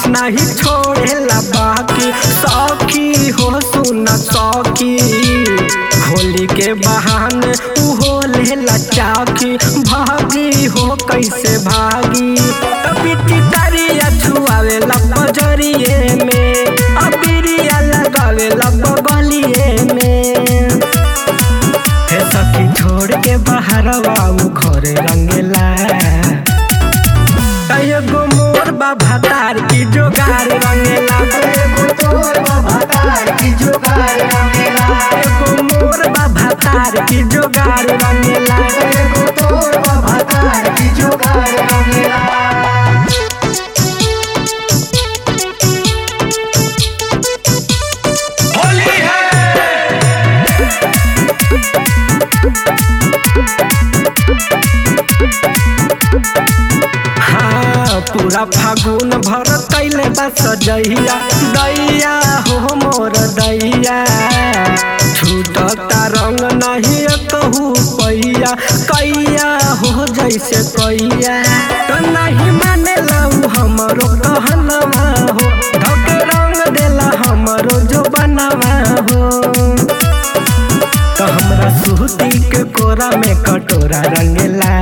नहीं छोड़ेला बाकी सौखी हो सुन सौखी होली के बहाने उहो लेला चाकी भागी हो कैसे भागी पिटी तारिया छुआवेला बजरिए में अबिरिया लगावेला बगलिए में हे सखी छोड़ के बाहर बाबू घरे रंगेला एगो मोर बाबा तार की जोगार रंगेला एगो तोर भतार की जुगार रंगेला एगो मोर बाबा तार की जोगार रंगेला एगो तोर भतार की जुगार रंगेला हाँ पूरा फागुन भर कैले बा सजैया दैया हो मोर दैया छूटता रंग नहीं कहू पैया कैया हो जैसे कैया तो नहीं माने लऊ हमरो कहलवा हो धके रंग देला हमरो जो बनवा हो तो हमरा सूती के कोरा में कटोरा रंगेला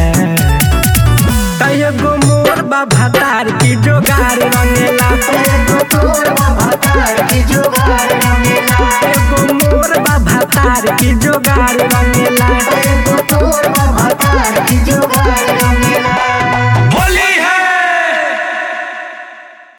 एगो मोर बाबा तार की जोगार रंगेला एगो तोर भतार की जुगार रंगेला एगो मोर बाबा तार की जोगार रंगेला एगो तोर भतार की जुगार रंगेला